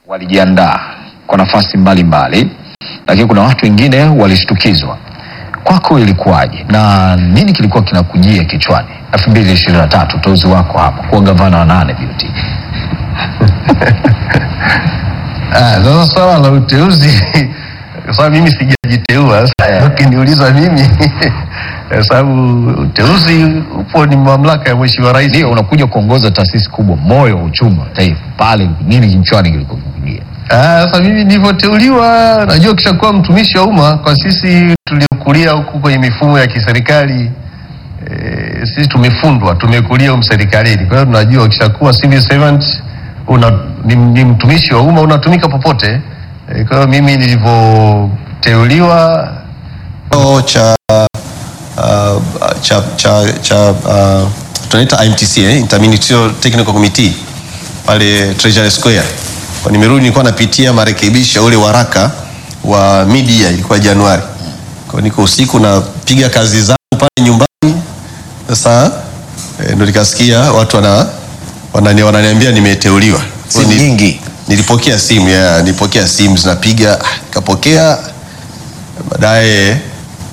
walijiandaa kwa nafasi mbalimbali, lakini kuna watu wengine walishtukizwa. Kwako ilikuwaje na nini kilikuwa kinakujia kichwani 2023 uteuzi wako hapa kuwa gavana wa nane BOT? Ah, Sasa swala la uteuzi kwa sababu mimi sijajiteua. Sasa ukiniuliza mimi kwa sababu uteuzi upo ni mamlaka ya mheshimiwa rais. Ndio unakuja kuongoza taasisi kubwa, moyo wa uchumi wa taifa, pale nini kichwani kilikuwa kinakujia? Ah, Sasa mimi nilivyoteuliwa, najua kishakuwa mtumishi wa umma kwa sisi tuliokulia huku kwenye mifumo ya kiserikali e, sisi tumefundwa, tumekulia humu serikalini. Kwa hiyo tunajua ukishakuwa civil servant una, ni, ni mtumishi wa umma unatumika popote. E, kwa hiyo mimi nilivyoteuliwa Kikao cha uh, cha cha, cha uh, tunaita IMTC eh, Interministerial Technical Committee pale Treasury Square. Kwa nimerudi nilikuwa napitia marekebisho ya ule waraka wa media ilikuwa Januari. Kwa niko usiku napiga kazi zangu pale nyumbani. Sasa eh, ndo nikasikia watu wana wanani, wananiambia nimeteuliwa. Simu Kwa ni- nyingi. Nilipokea simu ya nilipokea simu zinapiga, ah, nikapokea baadaye eh,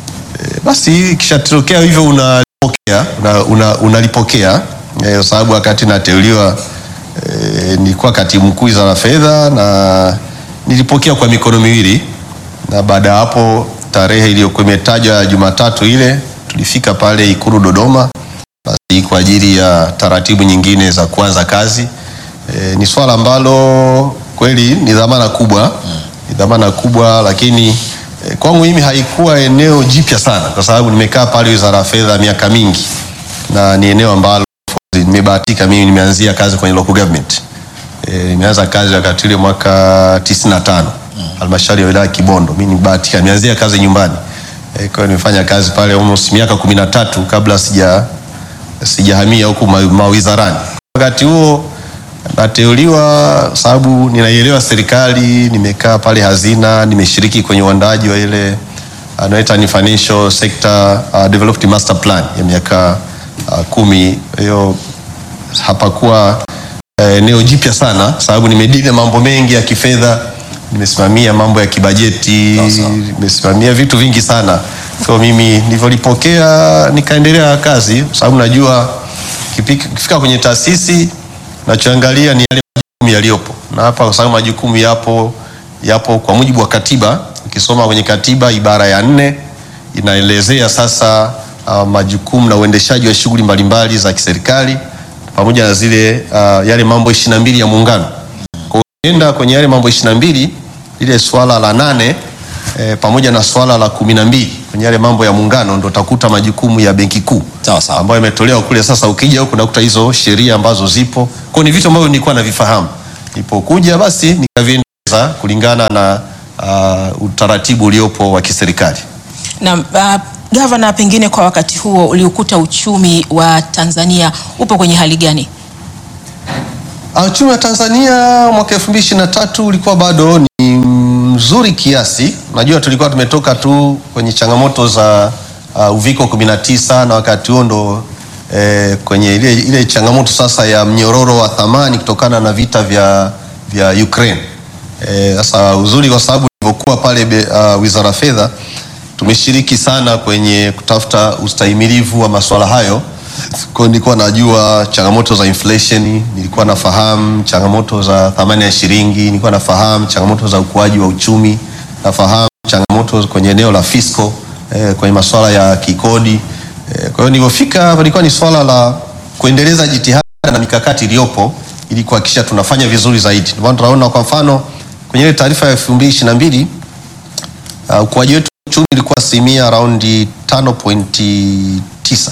basi ikishatokea hivyo unalipokea una, una, unalipokea eh, kwa sababu wakati nateuliwa eh, nilikuwa katibu mkuu wizara ya fedha na nilipokea kwa mikono miwili, na baada ya hapo tarehe iliyokuwa imetajwa Jumatatu ile tulifika pale Ikulu Dodoma basi kwa ajili ya taratibu nyingine za kuanza kazi. E, ni swala ambalo kweli ni dhamana kubwa, ni dhamana kubwa, lakini e, kwangu mimi haikuwa eneo jipya sana, kwa sababu nimekaa pale wizara ya fedha miaka mingi, na ni eneo ambalo of course, nimebahatika mimi, nimeanzia kazi kwenye local government. E, nimeanza kazi wakati ule mwaka 95 halmashauri ya wilaya ya Kibondo. Mimi nimebahatika, nimeanzia kazi nyumbani. E, kwa hiyo nimefanya kazi pale almost miaka kumi na tatu kabla sija sijahamia huku ma- mawizarani. Wakati huo nateuliwa sababu ninaielewa serikali, nimekaa pale hazina, nimeshiriki kwenye uandaji wa ile anaita ni financial sector uh, development master plan ya miaka uh, kumi. Hiyo hapakuwa eh, eneo jipya sana, sababu nimedili na mambo mengi ya kifedha, nimesimamia mambo ya kibajeti, nimesimamia vitu vingi sana. Kwa mimi nilivyolipokea nikaendelea kazi, kwa sababu najua kipika- ukifika kwenye taasisi nachoangalia ni yale majukumu yaliyopo, na hapa kwa sababu majukumu yapo yapo kwa mujibu wa katiba. Ukisoma kwenye katiba ibara ya nne inaelezea sasa uh, majukumu na uendeshaji wa shughuli mbalimbali za kiserikali pamoja na zile uh, yale mambo ishirini na mbili ya muungano. Kwa hiyo ukienda kwenye yale mambo ishirini na mbili lile swala la nane eh, pamoja na swala la kumi na mbili kwenye yale mambo ya muungano ndo utakuta majukumu ya benki kuu Sawa sawa. ambayo imetolewa kule. Sasa ukija huku unakuta hizo sheria ambazo zipo, kwa hiyo ni vitu ambavyo nilikuwa navifahamu. Nilipokuja basi nikaviendeleza kulingana na uh, utaratibu uliopo wa kiserikali. Na uh, gavana, pengine kwa wakati huo uliokuta uchumi wa Tanzania upo kwenye hali gani? Uh, Uchumi wa Tanzania mwaka 2023 ulikuwa bado ni mzuri kiasi. Najua tulikuwa tumetoka tu kwenye changamoto za uh, uviko 19 na wakati huo ndo eh, kwenye ile, ile changamoto sasa ya mnyororo wa thamani kutokana na vita vya, vya Ukraine. Eh, Sasa uzuri kwa sababu ilivyokuwa pale be- uh, Wizara ya Fedha tumeshiriki sana kwenye kutafuta ustahimilivu wa masuala hayo. Kwa hiyo nilikuwa najua changamoto za inflation, nilikuwa nafahamu changamoto za thamani ya shilingi, nilikuwa nafahamu changamoto za ukuaji wa uchumi, nafahamu changamoto kwenye eneo la fiscal, eh, kwenye masuala ya kikodi. Eh, kwa hiyo nilipofika hapa ilikuwa ni swala la kuendeleza jitihada na mikakati iliyopo ili kuhakikisha tunafanya vizuri zaidi. Ndio maana tunaona kwa mfano kwenye ile taarifa ya 2022 uh, ukuaji wetu wa uchumi ulikuwa asilimia around 5.9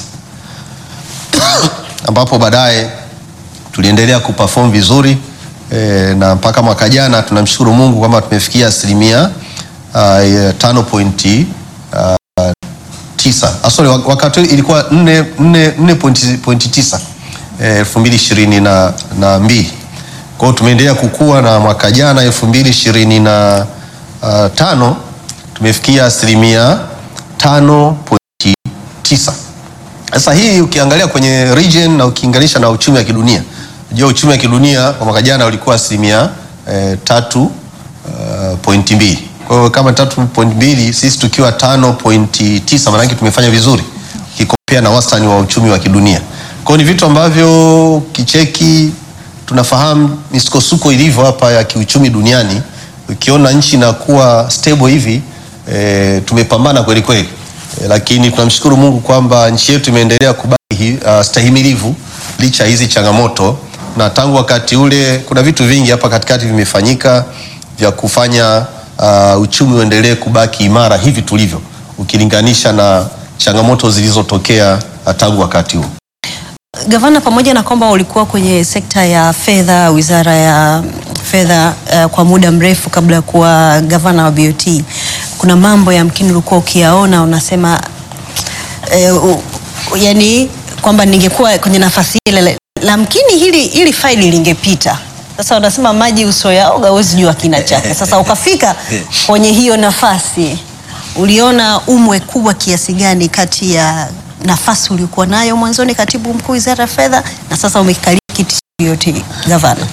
ambapo baadaye tuliendelea kuperform vizuri eh, na mpaka mwaka jana tunamshukuru Mungu kwamba tumefikia asilimia uh, tano pointi uh, tisa. Ah, sorry, wak- wakati ule ilikuwa nne nne nne pointi pointi tisa eh, elfu mbili ishirini na, na mbili. Kwa hiyo tumeendelea kukua na mwaka jana elfu mbili ishirini na uh, tano tumefikia asilimia tano pointi tisa. Sasa hii ukiangalia kwenye region na ukiinganisha na uchumi wa kidunia, unajua uchumi wa kidunia kwa mwaka jana ulikuwa asilimia eh, tatu uh, pointi mbili. Kwa hiyo kama tatu pointi mbili sisi tukiwa tano pointi tisa maanake tumefanya vizuri kikopea na wastani wa uchumi wa kidunia. Kwa hiyo ni vitu ambavyo kicheki tunafahamu misukosuko ilivyo hapa ya kiuchumi duniani. Ukiona nchi inakuwa stable hivi e, tumepambana kweli kweli e, lakini tunamshukuru Mungu kwamba nchi yetu imeendelea kubaki uh, stahimilivu licha ya hizi changamoto, na tangu wakati ule kuna vitu vingi hapa katikati vimefanyika vya kufanya uh, uchumi uendelee kubaki imara hivi tulivyo, ukilinganisha na changamoto zilizotokea uh, tangu wakati huo. Gavana, pamoja na kwamba ulikuwa kwenye sekta ya fedha, wizara ya fedha uh, kwa muda mrefu kabla ya kuwa gavana wa BOT, kuna mambo yamkini ulikuwa ukiyaona unasema uh, uh, yani kwamba ningekuwa kwenye nafasi ile lamkini hili, hili faili lingepita. Sasa unasema maji uso yaoga, huwezi jua kina chake. Sasa ukafika kwenye hiyo nafasi, uliona umwe kubwa kiasi gani kati ya nafasi uliokuwa nayo mwanzoni katibu mkuu wizara ya fedha na sasa umekalia kiti cha BOT gavana?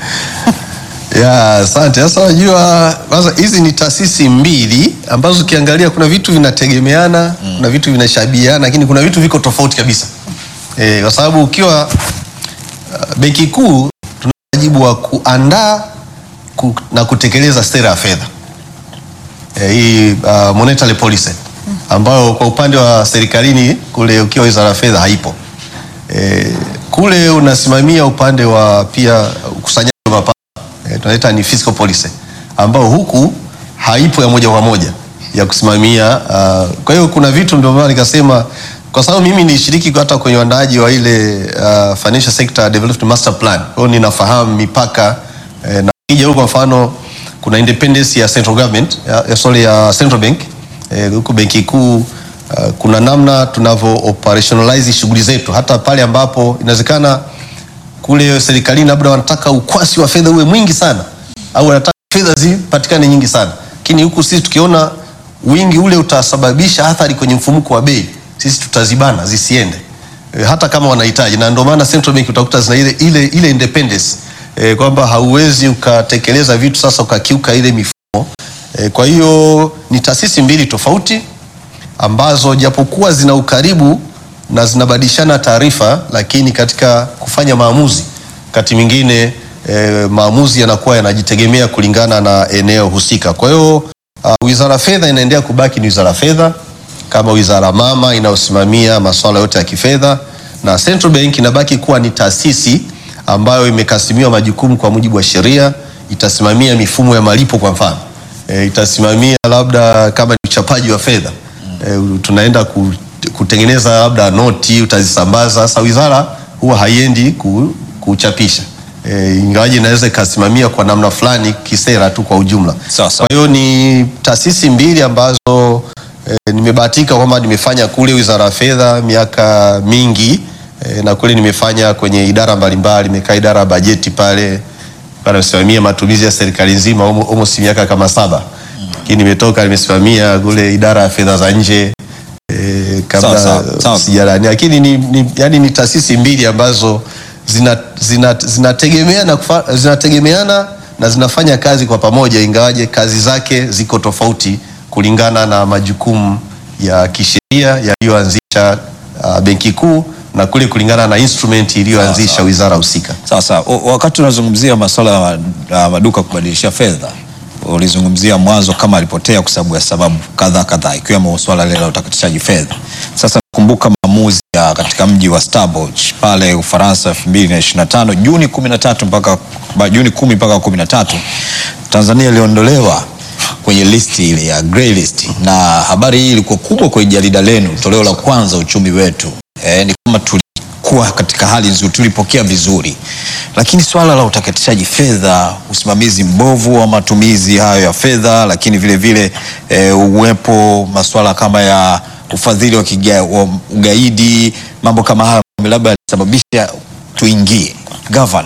Ya, asante. Sasa unajua kwanza hizi ni taasisi mbili ambazo ukiangalia kuna vitu vinategemeana, kuna vitu vinashabihiana, lakini kuna vitu viko tofauti kabisa. E, kwa sababu ukiwa uh, benki kuu tuna wajibu wa kuandaa ku, na kutekeleza sera ya fedha e, hii uh, monetary policy ambayo kwa upande wa serikalini kule ukiwa wizara ya fedha haipo. E, kule unasimamia upande wa pia ukusanyaji wa mapato e, tunaita ni fiscal policy ambao huku haipo ya moja kwa moja ya kusimamia uh, kwa hiyo kuna vitu ndio maana nikasema kwa sababu mimi nilishiriki hata kwenye uandaaji wa ile uh, financial sector development master plan kwa hiyo ninafahamu mipaka eh, na kija huko kwa mfano kuna independence ya central government ya, ya, sorry, ya central bank eh, huku benki kuu uh, kuna namna tunavyo operationalize shughuli zetu hata pale ambapo inawezekana kule serikalini labda wanataka ukwasi wa fedha uwe mwingi sana au wanataka fedha zipatikane nyingi sana, lakini huku sisi tukiona wingi ule utasababisha athari kwenye mfumuko wa bei, sisi tutazibana zisiende e, hata kama wanahitaji, na ndio maana central bank utakuta zina ile, ile, ile independence e, kwamba hauwezi ukatekeleza vitu sasa ukakiuka ile mifumo e, kwa hiyo ni taasisi mbili tofauti ambazo japokuwa zina ukaribu na zinabadilishana taarifa, lakini katika kufanya maamuzi wakati mwingine e, maamuzi yanakuwa yanajitegemea kulingana na eneo husika. Kwa hiyo uh, wizara ya fedha inaendelea kubaki ni wizara ya fedha kama wizara mama inayosimamia masuala yote ya kifedha, na Central Bank inabaki kuwa ni taasisi ambayo imekasimiwa majukumu kwa mujibu wa sheria. Itasimamia mifumo ya malipo kwa mfano e, itasimamia labda kama ni uchapaji wa fedha e, tunaenda ku, kutengeneza labda noti utazisambaza. Sasa wizara huwa haiendi ku, kuchapisha e, ingawaje inaweza ikasimamia kwa namna fulani kisera tu kwa ujumla. Sawa, sawa. Kwa hiyo ni taasisi mbili ambazo e, nimebahatika kwamba nimefanya kule wizara ya fedha miaka mingi e, na kule nimefanya kwenye idara mbalimbali, nimekaa idara ya bajeti pale nasimamia matumizi ya serikali nzima almost miaka kama saba, lakini nimetoka nimesimamia kule idara ya fedha za nje e, Sawa, sawa, kabla sawa. sijalani, lakini ni, ni, yani ni taasisi mbili ambazo zina- zina- zinategemeana kufa- zinategemeana na zinafanya kazi kwa pamoja, ingawaje kazi zake ziko tofauti kulingana na majukumu ya kisheria yaliyoanzisha uh, benki kuu na kule kulingana na instrument iliyoanzisha wizara husika. Sasa o- wakati unazungumzia masuala ya ma- ya maduka kubadilisha fedha, ulizungumzia mwanzo kama alipotea kwa sababu ya sababu kadhaa kadhaa, ikiwemo swala lile la utakatishaji fedha. Sasa nakumbuka maamuzi ya katika mji wa Stellenbosch pale Ufaransa 2025 Juni 13 mpaka ba- Juni 10 mpaka 13 Tanzania iliondolewa kwenye listi ile ya grey list, na habari hii ilikuwa kubwa kwenye jarida lenu, toleo la kwanza uchumi wetu. E, ni kama tulikuwa katika hali nzuri, tulipokea vizuri, lakini swala la utakatishaji fedha, usimamizi mbovu wa matumizi hayo ya fedha, lakini vile vile e, uwepo masuala kama ya ufadhili wa, kiga, wa ugaidi, mambo kama hayo labda yalisababisha tuingie. Gavana,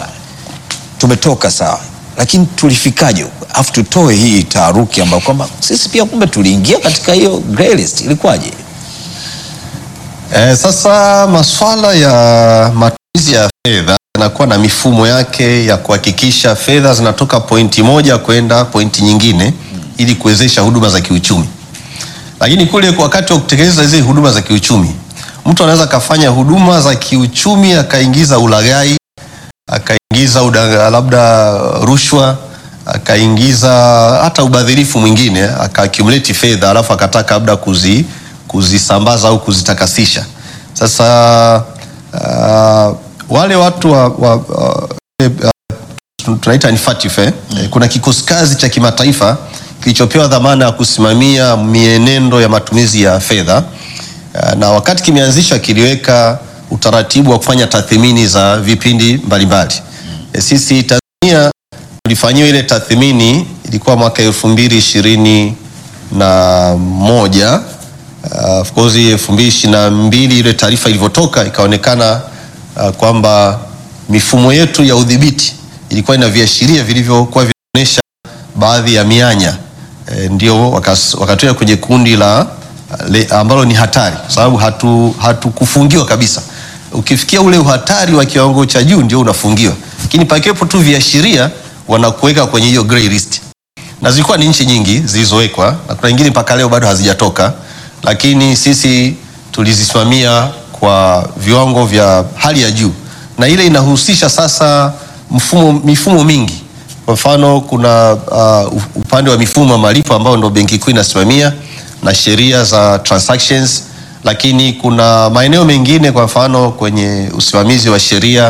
tumetoka sawa, lakini tulifikaje huko? Afu tutoe hii taharuki ambayo kwamba sisi pia kumbe tuliingia katika hiyo grey list, ilikuwaje? Eh, sasa maswala ya matumizi ya fedha yanakuwa na mifumo yake ya kuhakikisha fedha zinatoka pointi moja kwenda pointi nyingine ili kuwezesha huduma za kiuchumi. Lakini kule kwa wakati wa kutekeleza zile huduma za kiuchumi, mtu anaweza akafanya huduma za kiuchumi akaingiza ulaghai, akaingiza udanga- labda rushwa, akaingiza hata ubadhirifu mwingine, akaaccumulate fedha alafu akataka labda kuzi, kuzisambaza au kuzitakasisha. Sasa uh, wale watu wa, wa, wa, uh, tunaita ni FATF eh? Eh, Kuna kikosi kazi cha kimataifa kilichopewa dhamana ya kusimamia mienendo ya matumizi ya fedha Uh, na wakati kimeanzisha kiliweka utaratibu wa kufanya tathmini za vipindi mbalimbali. Eh, Sisi Tanzania tulifanyiwa ile tathmini ilikuwa mwaka elfu mbili ishirini na moja Uh, of course elfu mbili ishirini na mbili ile taarifa ilivyotoka ikaonekana uh, kwamba mifumo yetu ya udhibiti ilikuwa ina viashiria vilivyokuwa vinaonyesha baadhi ya mianya e, ndio wakas- wakatoa kwenye kundi la le, ambalo ni hatari kwa sababu hatu hatukufungiwa kabisa. Ukifikia ule uhatari wa kiwango cha juu ndio unafungiwa, lakini pakiwepo tu viashiria wanakuweka kwenye hiyo grey list na zilikuwa ni nchi nyingi zilizowekwa na kuna nyingine mpaka leo bado hazijatoka, lakini sisi tulizisimamia kwa viwango vya hali ya juu, na ile inahusisha sasa mfumo, mifumo mingi. Kwa mfano kuna uh, upande wa mifumo ya malipo ambao ndo benki kuu inasimamia na sheria za transactions, lakini kuna maeneo mengine, kwa mfano kwenye usimamizi wa sheria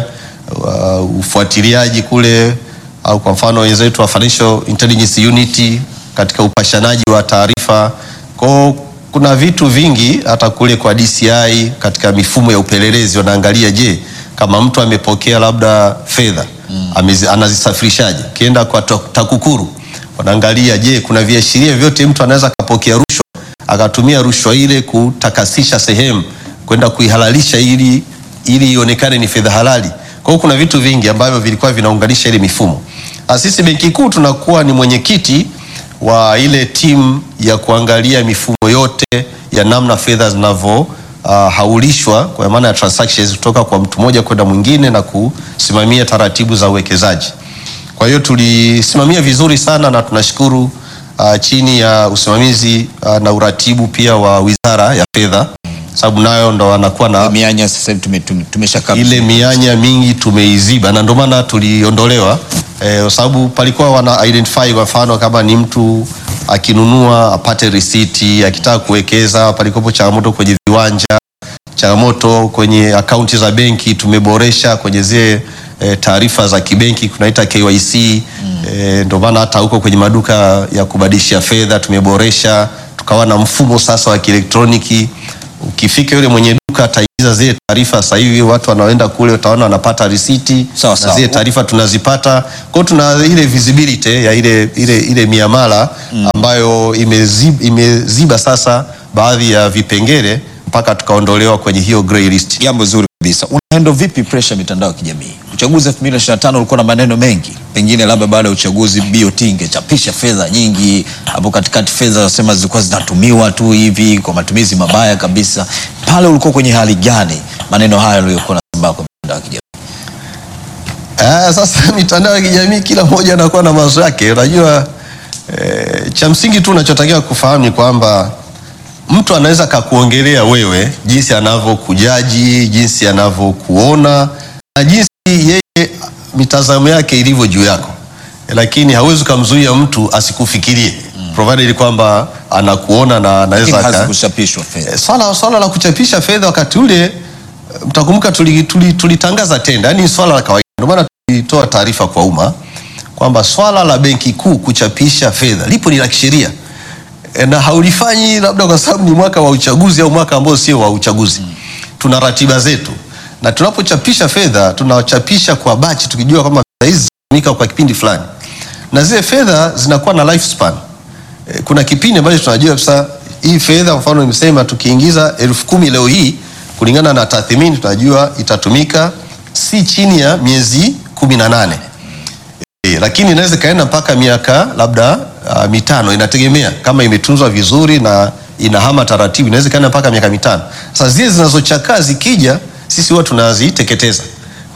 uh, ufuatiliaji kule au kwa mfano wenzetu wa Financial Intelligence Unit katika upashanaji wa taarifa. Kwa kuna vitu vingi hata kule kwa DCI katika mifumo ya upelelezi wanaangalia, je, kama mtu amepokea labda fedha amezi- anazisafirishaje? Ukienda kwa ta- TAKUKURU wanaangalia, je, kuna viashiria vyote mtu anaweza akapokea rushwa akatumia rushwa ile kutakasisha sehemu kwenda kuihalalisha ili ili ionekane ni fedha halali. Kwa hiyo kuna vitu vingi ambavyo vilikuwa vinaunganisha ile mifumo. Ah, Sisi Benki Kuu tunakuwa ni mwenyekiti wa ile timu ya kuangalia mifumo yote ya namna fedha zinavyo uh, haulishwa kwa maana ya transactions kutoka kwa mtu mmoja kwenda mwingine na kusimamia taratibu za uwekezaji. Kwa hiyo tulisimamia vizuri sana na tunashukuru uh, chini ya usimamizi uh, na uratibu pia wa Wizara ya Fedha, sababu nayo ndo wanakuwa na mianya sasa hivi tume- tume- tumesha ile mianya mingi tumeiziba, na ndio maana tuliondolewa eh, kwa sababu palikuwa wana identify kwa mfano kama ni mtu akinunua apate risiti, akitaka kuwekeza, palikuwepo changamoto kwenye viwanja, changamoto kwenye akaunti za benki, tumeboresha kwenye zile eh, taarifa za kibenki kunaita KYC eh, ndio maana hata huko kwenye maduka ya kubadilisha fedha tumeboresha, tukawa na mfumo sasa wa kielektroniki. Ukifika yule mwenye duka ataingiza zile taarifa. Sasa hivi watu wanaoenda kule, utaona wanapata risiti Sawa, na sawa. zile taarifa tunazipata. Kwa hiyo tuna ile visibility ya ile, ile, ile miamala ambayo imeziba, imeziba sasa baadhi ya vipengele mpaka tukaondolewa kwenye hiyo grey list. jambo zuri kabisa. Unaendo vipi pressure ya mitandao ya kijamii? Uchaguzi 2025 ulikuwa na maneno mengi, pengine labda baada ya uchaguzi BOT ingechapisha fedha nyingi hapo katikati, fedha wasema zilikuwa zinatumiwa tu hivi kwa matumizi mabaya kabisa. Pale ulikuwa kwenye hali gani maneno haya yaliyokuwa nasambaa kwa mitandao ya kijamii? Ah, sasa mitandao ya kijamii kila mmoja anakuwa na mawazo yake. Unajua eh, cha msingi tu unachotakiwa kufahamu ni kwamba mtu anaweza kakuongelea wewe jinsi anavyokujaji, jinsi anavyokuona na jinsi yeye mitazamo yake ilivyo juu yako, lakini hauwezi ukamzuia mtu asikufikirie provided kwamba anakuona na anaweza Lakini aka- hazikuchapishwa fedha. Eh, swala swala la kuchapisha fedha wakati ule eh, mtakumbuka tulitangaza tuli, tulitangaza tenda, yani swala la kawaida. Ndio maana tulitoa taarifa kwa umma kwamba swala la benki kuu kuchapisha fedha lipo ni la kisheria Eh, na haulifanyi labda kwa sababu ni mwaka wa uchaguzi au mwaka ambao sio wa uchaguzi. Tuna ratiba zetu, na tunapochapisha fedha tunachapisha kwa bachi, tukijua kwamba fedha hizi zitatumika kwa kipindi fulani, na zile fedha zinakuwa na lifespan. Eh, kuna kipindi ambacho tunajua sasa hii fedha, kwa mfano nimesema tukiingiza elfu kumi leo hii kulingana na tathmini tunajua itatumika si chini ya miezi kumi na nane e, lakini inaweza ikaenda mpaka miaka labda uh, mitano, inategemea kama imetunzwa vizuri na inahama taratibu, inaweza ikaenda mpaka miaka mitano. Sasa zile zinazochakaa zikija, sisi huwa tunaziteketeza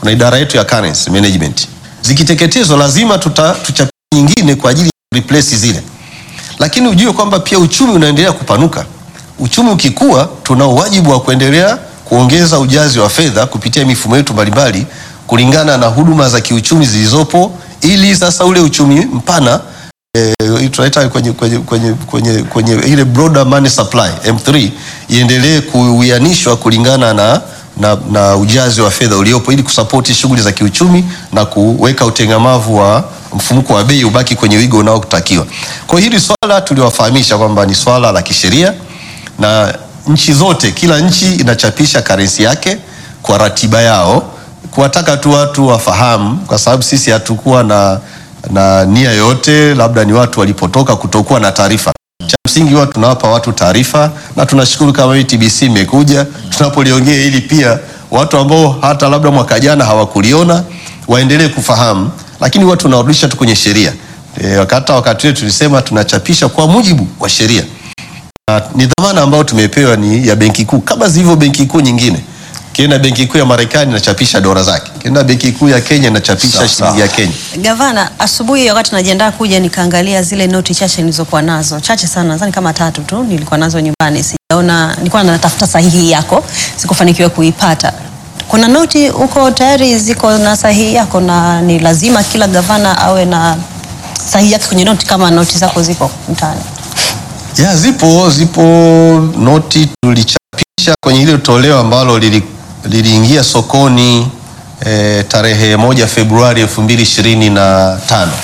kuna idara yetu ya currency management. Zikiteketezwa lazima tuta, tuchapishe nyingine kwa ajili ya replace zile, lakini ujue kwamba pia uchumi unaendelea kupanuka. Uchumi ukikua, tuna wajibu wa kuendelea kuongeza ujazi wa fedha kupitia mifumo yetu mbalimbali kulingana na huduma za kiuchumi zilizopo, ili sasa ule uchumi mpana eh, tunaita kwenye, kwenye, kwenye, kwenye, kwenye ile broader money supply M3 iendelee kuwianishwa kulingana na, na, na ujazi wa fedha uliopo ili kusapoti shughuli za kiuchumi na kuweka utengamavu wa mfumuko wa bei ubaki kwenye wigo unaotakiwa. Kwa hiyo hili swala tuliwafahamisha kwamba ni swala la kisheria na nchi zote, kila nchi inachapisha karensi yake kwa ratiba yao, kuwataka tu watu wafahamu, kwa sababu sisi hatukuwa na, na nia yoyote, labda ni watu walipotoka kutokuwa na taarifa. Cha msingi huwa tunawapa watu taarifa, na tunashukuru kama hii TBC imekuja tunapoliongea hili, pia watu ambao hata labda mwaka jana hawakuliona waendelee kufahamu, lakini huwa tunawarudisha tu kwenye sheria. E, hata wakati ule tulisema tunachapisha kwa mujibu wa sheria na ni dhamana ambayo tumepewa ni ya benki kuu kama zilivyo benki kuu nyingine. Kienda benki kuu ya Marekani inachapisha dola zake, kienda benki kuu ya Kenya inachapisha Sawa, shilingi ya Kenya. Gavana, asubuhi wakati najiandaa kuja nikaangalia zile noti chache nilizokuwa nazo, chache sana, nadhani kama tatu tu nilikuwa nazo nyumbani. Sijaona, nilikuwa natafuta sahihi yako, sikufanikiwa kuipata. Kuna noti huko tayari ziko na sahihi yako, na ni lazima kila gavana awe na sahihi yake kwenye noti kama noti zako ziko mtaani. Ya, zipo zipo noti tulichapisha kwenye ile toleo ambalo lili- liliingia sokoni e, tarehe moja Februari elfu mbili ishirini na tano.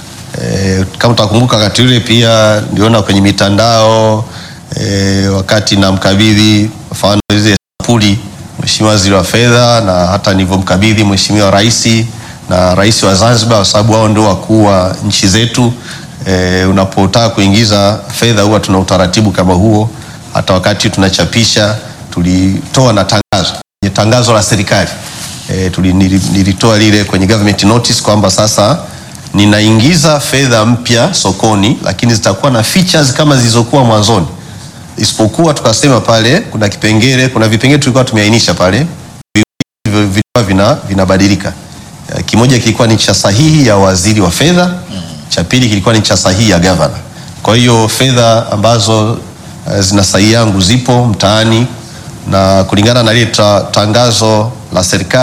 E, kama utakumbuka wakati ule pia niliona kwenye mitandao e, wakati namkabidhi mfano hizi sampuli Mheshimiwa Waziri wa Fedha na hata nilivyomkabidhi Mheshimiwa Rais na Rais wa Zanzibar, kwa sababu wao ndio wakuu wa nchi zetu. E, unapotaka kuingiza fedha huwa tuna utaratibu kama huo. Hata wakati tunachapisha tulitoa na tangazo kwenye tangazo la serikali e, tuli, nili- nilitoa lile kwenye government notice kwamba sasa ninaingiza fedha mpya sokoni, lakini zitakuwa na features kama zilizokuwa mwanzoni, isipokuwa tukasema pale kuna kipengele, kuna vipengele tulikuwa tumeainisha pale viwili vilikuwa vina, vinabadilika. Eh, Kimoja kilikuwa ni cha sahihi ya waziri wa fedha, cha pili kilikuwa ni cha sahihi ya gavana. Kwa hiyo fedha ambazo eh, zina sahihi yangu zipo mtaani na kulingana na lile ta, tangazo la serikali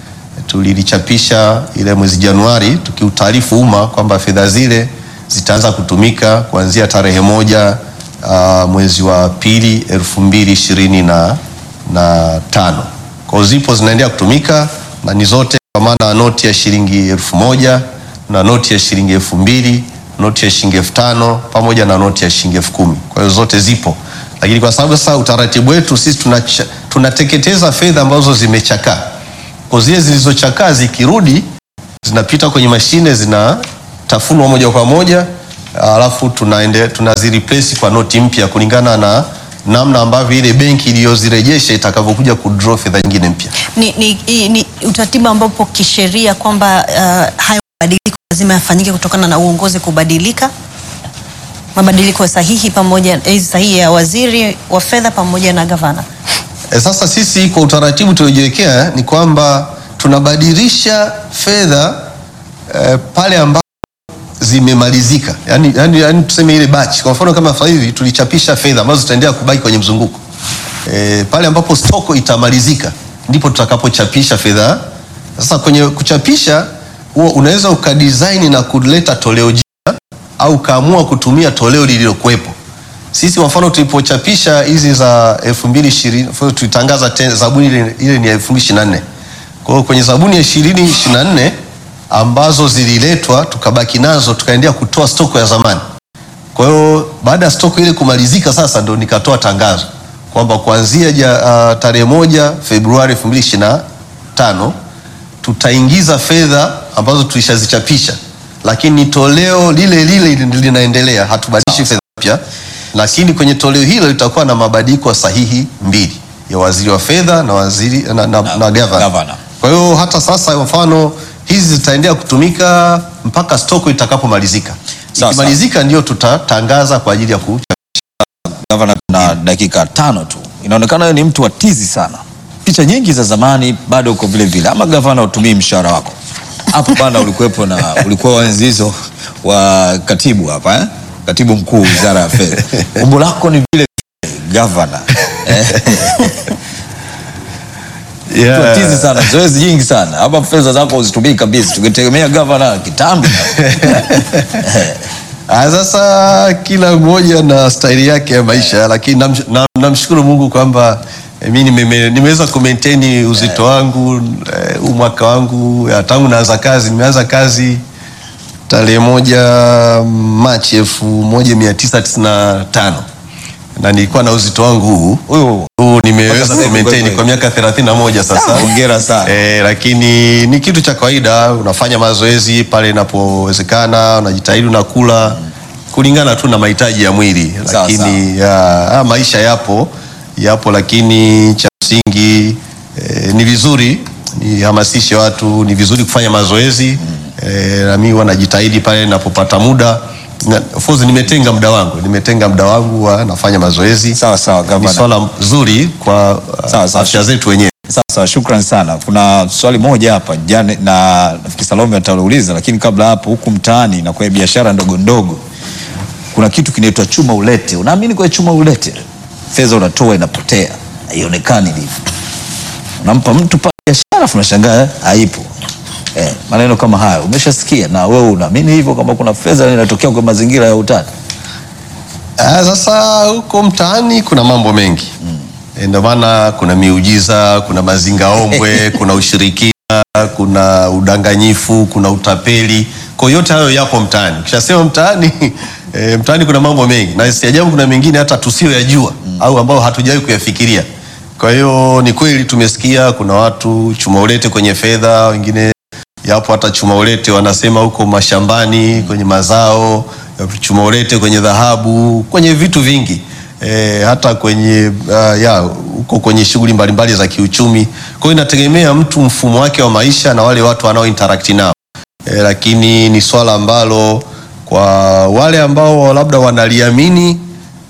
tulilichapisha ile mwezi Januari tukiutaarifu umma kwamba fedha zile zitaanza kutumika kuanzia tarehe moja uh, mwezi wa pili elfu mbili ishirini na, na tano. Kwa hiyo zipo zinaendelea kutumika na ni zote kwa maana noti ya shilingi elfu moja na noti ya shilingi elfu mbili noti ya shilingi elfu tano pamoja na noti ya shilingi elfu kumi. Kwa hiyo zote zipo, lakini kwa sababu sasa utaratibu wetu sisi tunacha- tunateketeza fedha ambazo zimechakaa kwa zile zilizochakaa zikirudi zinapita kwenye mashine zinatafunwa moja kwa moja, alafu tunaende tunazireplace kwa noti mpya kulingana na namna ambavyo ile benki iliyozirejesha itakavyokuja kudraw fedha nyingine mpya. Ni, ni, ni, ni utaratibu ambapo kisheria kwamba uh, hayo mabadiliko lazima yafanyike kutokana na uongozi kubadilika, mabadiliko sahihi pamoja eh, sahihi ya waziri wa fedha pamoja na gavana. E, sasa sisi kwa utaratibu tuliojiwekea ni kwamba tunabadilisha fedha e, pale ambapo zimemalizika, yani, yani, yani tuseme ile batch. Kwa mfano kama sasa hivi tulichapisha fedha ambazo zitaendelea kubaki kwenye mzunguko e, pale ambapo stoko itamalizika ndipo tutakapochapisha fedha. Sasa kwenye kuchapisha huo unaweza ukadesign na kuleta toleo jipya au ukaamua kutumia toleo lililokuwepo. Sisi kwa mfano tulipochapisha hizi za 2020 tulitangaza tena zabuni ile, ile ni ya 2024. Kwa hiyo kwenye zabuni ya 2024 ambazo zililetwa tukabaki nazo tukaendelea kutoa stoko ya zamani. Kwa hiyo baada ya stoko ile kumalizika sasa ndo nikatoa tangazo kwamba kuanzia ja, uh, tarehe moja Februari 2025 tutaingiza fedha ambazo tulishazichapisha, lakini toleo lile lile linaendelea, hatubadilishi fedha mpya, lakini kwenye toleo hilo litakuwa na mabadiliko sahihi mbili ya waziri wa fedha na waziri na, na, na, na gavana. gavana. Kwa hiyo hata sasa kwa mfano hizi zitaendelea kutumika mpaka stoko itakapomalizika. Sawa, Ikimalizika ndio tutatangaza kwa ajili ya ku Gavana, na dakika tano tu, inaonekana wewe ni mtu wa tizi sana. picha nyingi za zamani bado uko vile vile, ama gavana utumii mshahara wako hapo bana? Ulikuwepo na ulikuwa enzi hizo wa katibu hapa eh? katibu mkuu wizara ya fedha, umbo lako ni vile vile gavana eh? Yeah. Tizi sana zoezi nyingi sana hapa, fedha zako uzitumii kabisa, tungetegemea gavana kitambi. Ah, Sasa kila mmoja na staili yake ya maisha, lakini namsh- nam- namshukuru Mungu kwamba eh, mi nime- nimeweza kumaintain uzito wangu eh, huu mwaka wangu ya, tangu naanza kazi. Nimeanza kazi tarehe moja Machi elfu moja mia tisa tisini na tano na nilikuwa na uzito wangu huu Huyu huu nimeweza Mpaka sasa kumaintain hivi kwa miaka 31 sasa. hongera sana. Eh, lakini ni kitu cha kawaida, unafanya mazoezi pale inapowezekana, unajitahidi unakula kulingana tu na mahitaji ya mwili, Sawa, lakini ya, haya maisha yapo yapo, lakini cha msingi eh, ni vizuri nihamasishe watu, ni vizuri kufanya mazoezi eh, na mimi huwa najitahidi pale ninapopata muda na, of course nimetenga muda wangu, nimetenga muda wangu wa nafanya mazoezi. Sawa sawa Ni gavana. swala zuri kwa uh, Sawa, sawa. afya zetu wenyewe. Sasa shukran sana. Kuna swali moja hapa jana, na nafikiri Salome atauliza, lakini kabla hapo, huku mtaani na kwenye biashara ndogo ndogo kuna kitu kinaitwa chuma ulete. Unaamini kwa chuma ulete? Fedha unatoa inapotea, haionekani hivi. Unampa mtu pale biashara, afu unashangaa eh, haipo. Eh, maneno kama hayo umeshasikia, na wewe unaamini hivyo kama kuna fedha inatokea kwa mazingira ya utata? Ah, sasa huko mtaani kuna mambo mengi mm. Ndio maana kuna miujiza, kuna mazingaombwe, kuna ushirikina, kuna udanganyifu, kuna utapeli. Kwa hiyo yote hayo yapo mtaani. Ukishasema mtaani e, mtaani kuna mambo mengi, na si ajabu kuna mengine hata tusiyoyajua mm. au ambao hatujawahi kuyafikiria. Kwa hiyo ni kweli tumesikia kuna watu chuma ulete kwenye fedha, wengine yapo hata chuma ulete wanasema huko mashambani kwenye mazao, chuma ulete kwenye dhahabu, kwenye vitu vingi e, hata kwenye uh, ya huko kwenye shughuli mbalimbali za kiuchumi. Kwa hiyo inategemea mtu mfumo wake wa maisha na wale watu wanao interact nao e, lakini ni swala ambalo kwa wale ambao labda wanaliamini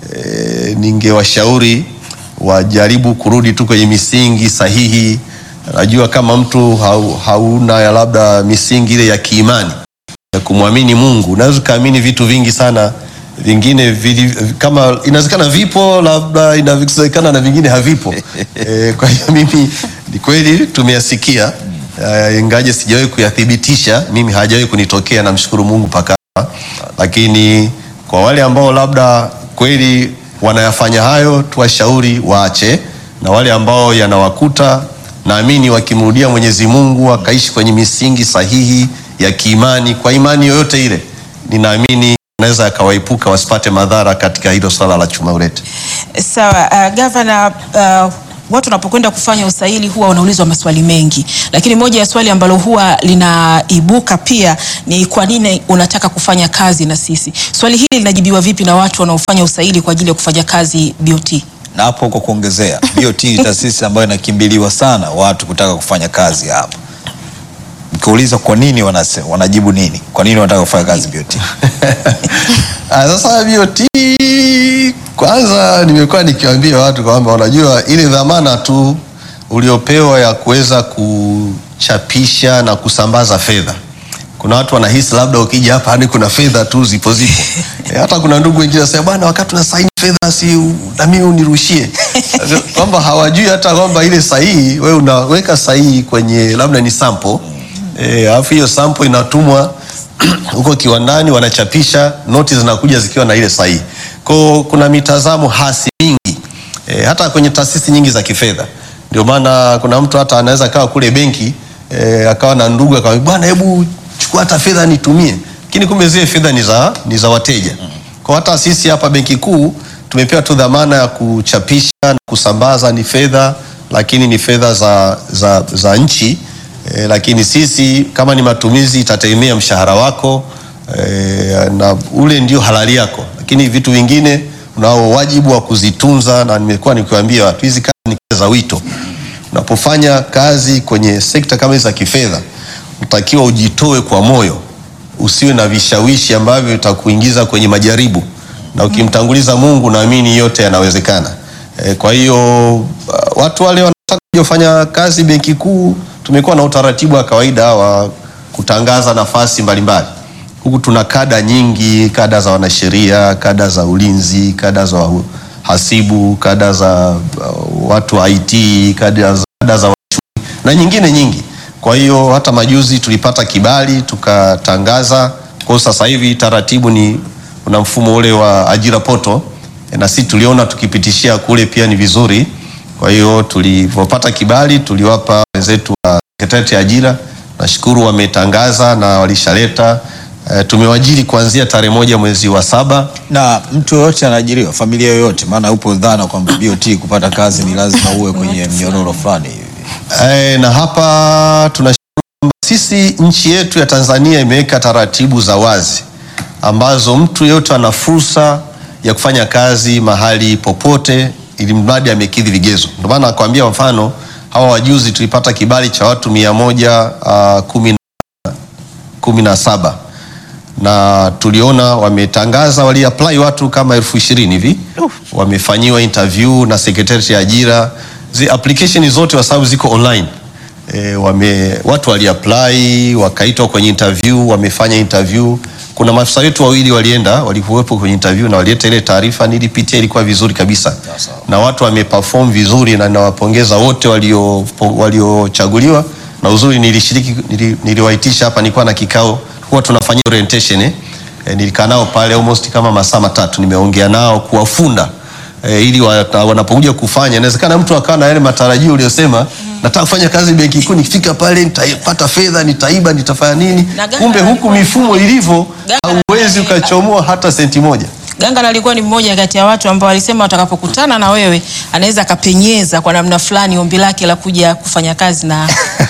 e, ningewashauri wajaribu kurudi tu kwenye misingi sahihi. Najua kama mtu hau, hauna ya labda misingi ile ya kiimani ya kumwamini Mungu, unaweza ukaamini vitu vingi sana vingine vili, kama inawezekana vipo, labda inawezekana na vingine havipo. E, kwa hiyo mimi ni kweli tumeyasikia uh, ingaje sijawahi kuyathibitisha, mimi hajawahi kunitokea, namshukuru Mungu mpaka hapa. lakini kwa wale ambao labda kweli wanayafanya hayo, tuwashauri waache, na wale ambao yanawakuta, naamini wakimrudia Mwenyezi Mungu wakaishi kwenye misingi sahihi ya kiimani, kwa imani yoyote ile, ninaamini naweza akawaepuka wasipate madhara katika hilo swala la chuma ulete. Sawa, uh, gavana, uh, watu wanapokwenda kufanya usaili huwa wanaulizwa maswali mengi, lakini moja ya swali ambalo huwa linaibuka pia ni kwa nini unataka kufanya kazi na sisi. Swali hili linajibiwa vipi na watu wanaofanya usaili kwa ajili ya kufanya kazi BOT? na hapo kwa kuongezea, BOT ni taasisi ambayo inakimbiliwa sana watu kutaka kufanya kazi hapa. Mkiuliza kwa nini wanase, wanajibu nini? Kwa nini wanataka kufanya kazi BOT? Ah, Sasa BOT kwanza, nimekuwa nikiwaambia watu kwamba unajua ile dhamana tu uliopewa ya kuweza kuchapisha na kusambaza fedha. Kuna watu wanahisi labda ukija hapa hadi kuna fedha tu zipo zipo. E, hata kuna ndugu wengine wanasema bwana, wakati una saini fedha si u- na mimi unirushie, kwamba hawajui hata kwamba ile sahihi wewe unaweka sahihi kwenye labda ni sample eh, alafu hiyo sample inatumwa huko kiwandani wanachapisha, noti zinakuja zikiwa na ile sahihi. Kwa kuna mitazamo hasi mingi e, hata kwenye taasisi nyingi za kifedha. Ndio maana kuna mtu hata anaweza kawa kule benki e, akawa na ndugu akamwambia bwana, hebu chukua hata fedha nitumie, lakini kumbe zile fedha ni za ni za wateja. Kwa hata sisi hapa Benki Kuu tumepewa tu dhamana ya kuchapisha na kusambaza ni fedha, lakini ni fedha za, za, za nchi e, lakini sisi kama ni matumizi itategemea mshahara wako e, na ule ndio halali yako, lakini vitu vingine unao wajibu wa kuzitunza, na nimekuwa nikiwaambia watu hizi kazi ni kazi za wito. Unapofanya kazi kwenye sekta kama hizi za kifedha, unatakiwa ujitoe kwa moyo, usiwe na vishawishi ambavyo vitakuingiza kwenye majaribu, na ukimtanguliza Mungu, naamini yote yanawezekana. E, kwa hiyo uh, watu wale wanataka kufanya kazi benki kuu, tumekuwa na utaratibu wa kawaida wa kutangaza nafasi mbalimbali. Huku tuna kada nyingi, kada za wanasheria, kada za ulinzi, kada za hasibu, kada za uh, watu wa IT, kada za, kada za wachumi na nyingine nyingi. Kwa hiyo hata majuzi tulipata kibali tukatangaza. Kwa hiyo sasa hivi taratibu ni kuna mfumo ule wa ajira poto, na sisi tuliona tukipitishia kule pia ni vizuri. Kwa hiyo tulivyopata kibali tuliwapa wenzetu wa sekretarieti ya ajira, nashukuru wametangaza na walishaleta e, tumewajiri kuanzia tarehe moja mwezi wa saba. na mtu yoyote anaajiriwa, familia yoyote, maana upo dhana kwamba BOT kupata kazi ni lazima uwe kwenye mnyororo fulani hivi. E, na hapa tunashukuru kwamba sisi nchi yetu ya Tanzania imeweka taratibu za wazi ambazo mtu yeyote ana fursa ya kufanya kazi mahali popote ili mradi amekidhi vigezo. Ndio maana nakwambia mfano hawa wajuzi tulipata kibali cha watu mia moja uh, kumi, na- kumi na saba na tuliona wametangaza wali apply watu kama elfu ishirini hivi wamefanyiwa interview na sekretarieti ya ajira zi application zote kwa sababu ziko online e, wame, watu wali apply wakaitwa kwenye interview wamefanya interview kuna maafisa wetu wawili walienda walikuwepo kwenye interview na walileta ile taarifa nilipitia ilikuwa vizuri kabisa na watu wameperform vizuri na nawapongeza wote walio- waliochaguliwa na uzuri nilishiriki nili, niliwaitisha hapa nilikuwa na kikao huwa tunafanyia orientation eh. E, nilikaa nao pale almost kama masaa matatu nimeongea nao kuwafunda e, ili wa- wanapokuja kufanya inawezekana mtu akawa na yale matarajio uliyosema nataka kufanya kazi benki kuu nikifika pale nitapata fedha nitaiba nitafanya nini Na Ghana kumbe huku alikuwa- mifumo ilivyo Ghana hauwezi alikuwa- ukachomoa hata senti moja Ganga alikuwa ni mmoja kati ya watu ambao walisema watakapokutana na wewe anaweza akapenyeza kwa namna fulani ombi lake la kuja kufanya kazi na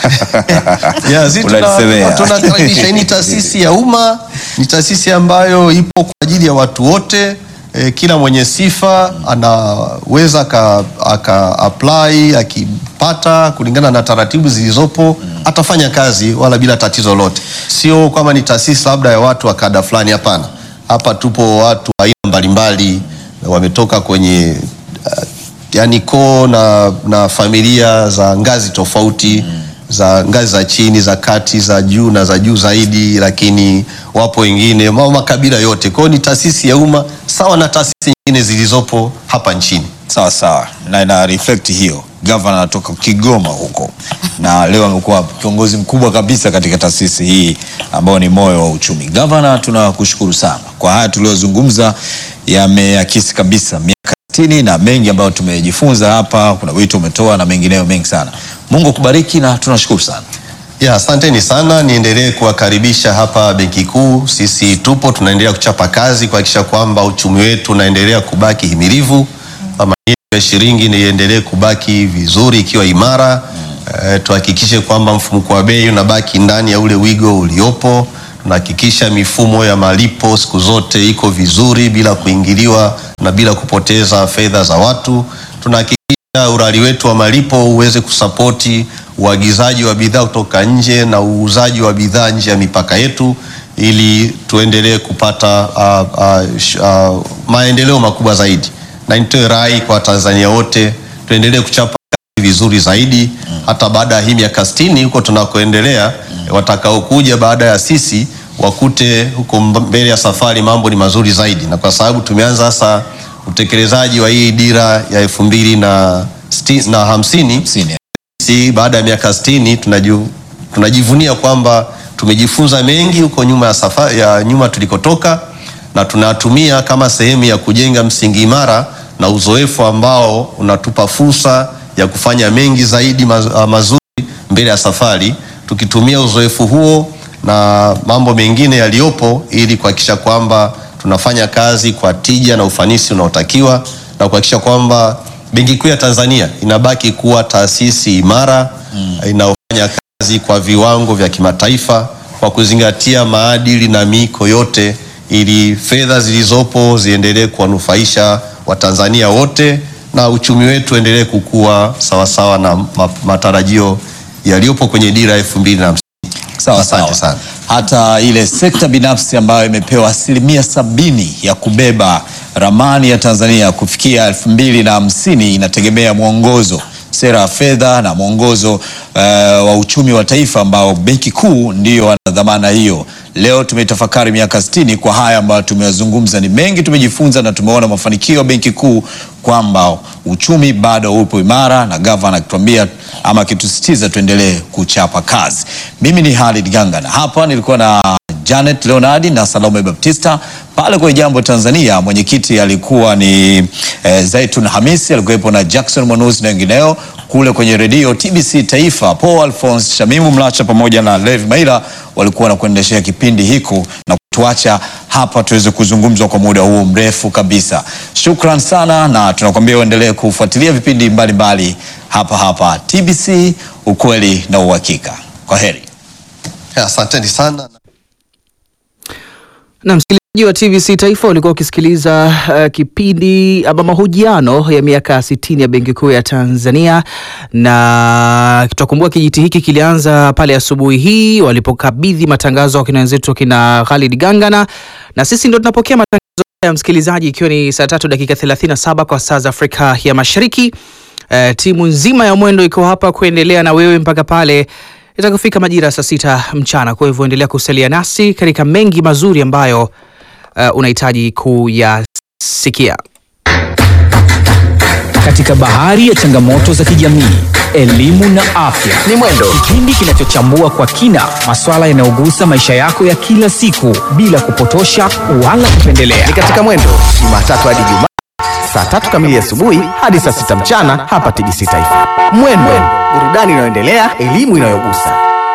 Yeah, sisi tuna- Unalisemea. tunakaribisha. Hii ni taasisi ya umma, ni taasisi ambayo ipo kwa ajili ya watu wote. E, kila mwenye sifa anaweza aka, aka apply akipata kulingana na taratibu zilizopo atafanya kazi wala bila tatizo lolote. Sio kwamba ni taasisi labda ya watu wa kada fulani, hapana. Hapa tupo watu wa aina mbalimbali wametoka kwenye uh, yani koo na, na familia za ngazi tofauti za ngazi za chini za kati za juu na za juu zaidi, lakini wapo wengine ma- makabila yote. Kwa hiyo ni taasisi ya umma sawa na taasisi nyingine zilizopo hapa nchini. Sawa sawa, na ina reflect hiyo. Gavana anatoka Kigoma huko na leo amekuwa kiongozi mkubwa kabisa katika taasisi hii ambayo ni moyo wa uchumi. Gavana, tunakushukuru sana kwa haya tuliyozungumza, yameakisi kabisa miaka sitini na mengi ambayo tumejifunza hapa. Kuna wito umetoa na mengineyo mengi sana. Mungu akubariki na tunashukuru sana. Ya, asanteni sana. Niendelee kuwakaribisha hapa Benki Kuu. Sisi tupo tunaendelea kuchapa kazi kuhakikisha kwamba uchumi wetu unaendelea kubaki himilivu, thamani yetu ya shilingi niendelee kubaki vizuri ikiwa imara. Eh, tuhakikishe kwamba mfumuko wa bei unabaki ndani ya ule wigo uliopo. Tunahakikisha mifumo ya malipo siku zote iko vizuri bila kuingiliwa na bila kupoteza fedha za watu. Tunahakikisha urari wetu wa malipo uweze kusapoti uagizaji wa bidhaa kutoka nje na uuzaji wa bidhaa nje ya mipaka yetu ili tuendelee kupata uh, uh, sh- uh, maendeleo makubwa zaidi, na nitoe rai kwa Watanzania wote tuendelee kuchapa kazi vizuri zaidi hata baada ya hii miaka sitini huko tunakoendelea, watakaokuja baada ya sisi wakute huko mb- mbele ya safari mambo ni mazuri zaidi, na kwa sababu tumeanza sasa utekelezaji wa hii dira ya elfu mbili na, sti- na hamsini Sini. sisi baada ya miaka 60 tunaju, tunajivunia kwamba tumejifunza mengi huko nyuma ya, safa, ya nyuma tulikotoka na tunatumia kama sehemu ya kujenga msingi imara na uzoefu ambao unatupa fursa ya kufanya mengi zaidi maz, ah, mazuri mbele ya safari tukitumia uzoefu huo na mambo mengine yaliyopo ili kuhakikisha kwamba tunafanya kazi kwa tija na ufanisi unaotakiwa na kuhakikisha kwamba Benki Kuu ya Tanzania inabaki kuwa taasisi imara mm. inayofanya kazi kwa viwango vya kimataifa kwa kuzingatia maadili na miiko yote ili fedha zilizopo ziendelee kuwanufaisha Watanzania wote na uchumi wetu endelee kukua sawasawa na ma- matarajio yaliyopo kwenye dira elfu mbili na hamsini. Sawa Asante sawa. sana. Hata ile sekta binafsi ambayo imepewa asilimia sabini ya kubeba ramani ya Tanzania kufikia elfu mbili na hamsini inategemea mwongozo sera ya fedha na mwongozo uh, wa uchumi wa taifa ambao benki kuu ndiyo wana dhamana hiyo. Leo tumetafakari miaka 60 kwa haya ambayo tumeyazungumza. Ni mengi tumejifunza na tumeona mafanikio ya benki kuu kwamba uchumi bado upo imara, na gavana akituambia ama akitusisitiza tuendelee kuchapa kazi. Mimi ni Halid Ganga na hapa nilikuwa na Janet Leonardi na Salome Baptista. Pale kwenye Jambo Tanzania mwenyekiti alikuwa ni eh, Zaitun Hamisi, alikuwepo na Jackson Mwanuzi na wengineo. Kule kwenye redio TBC Taifa, Paul Alphonse Shamimu Mlacha pamoja na Levi Maila walikuwa na kuendeshea kipindi hiko na kutuacha hapa tuweze kuzungumzwa kwa muda huo mrefu kabisa. Shukran sana, na tunakwambia uendelee kufuatilia vipindi mbalimbali mbali hapa hapa TBC, ukweli na uhakika. Kwa heri. Asanteni sana. Na msikilizaji wa TBC Taifa ulikuwa ukisikiliza uh, kipindi ama mahojiano ya miaka 60 ya Benki Kuu ya Tanzania, na tutakumbuka kijiti hiki kilianza pale asubuhi hii walipokabidhi matangazo wakina wenzetu wakina Khalid Gangana, na sisi ndo tunapokea matangazo ya msikilizaji, ikiwa ni saa tatu dakika 37 kwa saa za Afrika ya Mashariki. Uh, timu nzima ya mwendo iko hapa kuendelea na wewe mpaka pale itakufika majira ya saa sita mchana. Kwa hivyo endelea kusalia nasi katika mengi mazuri ambayo uh, unahitaji kuyasikia. Katika bahari ya changamoto za kijamii, elimu na afya ni Mwendo, kipindi kinachochambua kwa kina masuala yanayogusa maisha yako ya kila siku bila kupotosha wala kupendelea. ni katika Mwendo Jumatatu hadi Jumaa saa tatu kamili asubuhi hadi saa sita mchana hapa TBC Taifa. Mwendo, burudani inayoendelea, elimu inayogusa.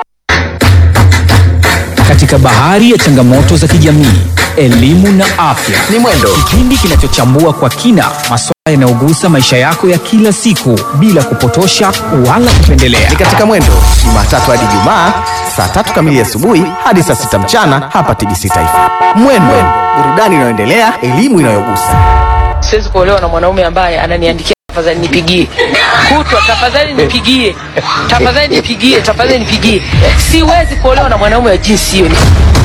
Katika bahari ya changamoto za kijamii, elimu na afya Ni Mwendo, kipindi kinachochambua kwa kina masuala yanayogusa maisha yako ya kila siku bila kupotosha wala kupendelea. ni katika Mwendo Jumatatu hadi Jumaa saa tatu kamili asubuhi hadi saa sita mchana hapa TBC Taifa. Mwendo, burudani inayoendelea, elimu inayogusa. siwezi kuolewa na mwanaume ambaye ananiandikia tafadhali nipigie kutwa tafadhali nipigie tafadhali nipigie tafadhali nipigie siwezi kuolewa na mwanaume wa jinsi hiyo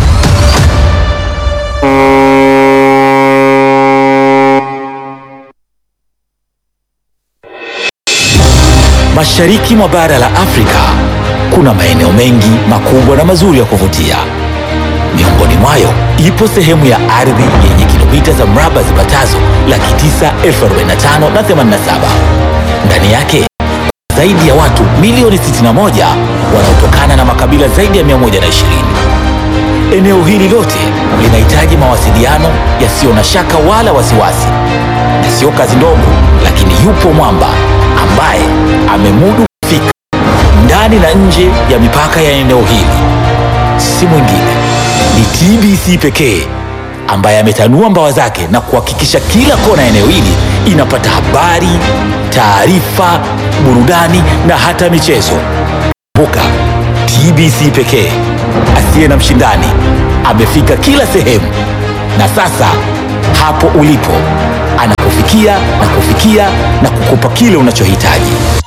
Mashariki mwa bara la Afrika kuna maeneo mengi makubwa na mazuri ya kuvutia. Miongoni mwayo ipo sehemu ya ardhi yenye kilomita za mraba zipatazo laki tisa elfu arobaini na tano na themanini na saba. Ndani yake zaidi ya watu milioni 61 wanaotokana na makabila zaidi ya 120. Eneo hili lote linahitaji mawasiliano yasiyo na shaka wala wasiwasi, na sio kazi ndogo, lakini yupo mwamba ambaye amemudu kufika ndani na nje ya mipaka ya eneo hili. Si mwingine ni TBC pekee ambaye ametanua mbawa zake na kuhakikisha kila kona ya eneo hili inapata habari, taarifa, burudani na hata michezo. Kumbuka, TBC pekee asiye na mshindani amefika kila sehemu, na sasa hapo ulipo anakufikia na kufikia na kukupa kile unachohitaji.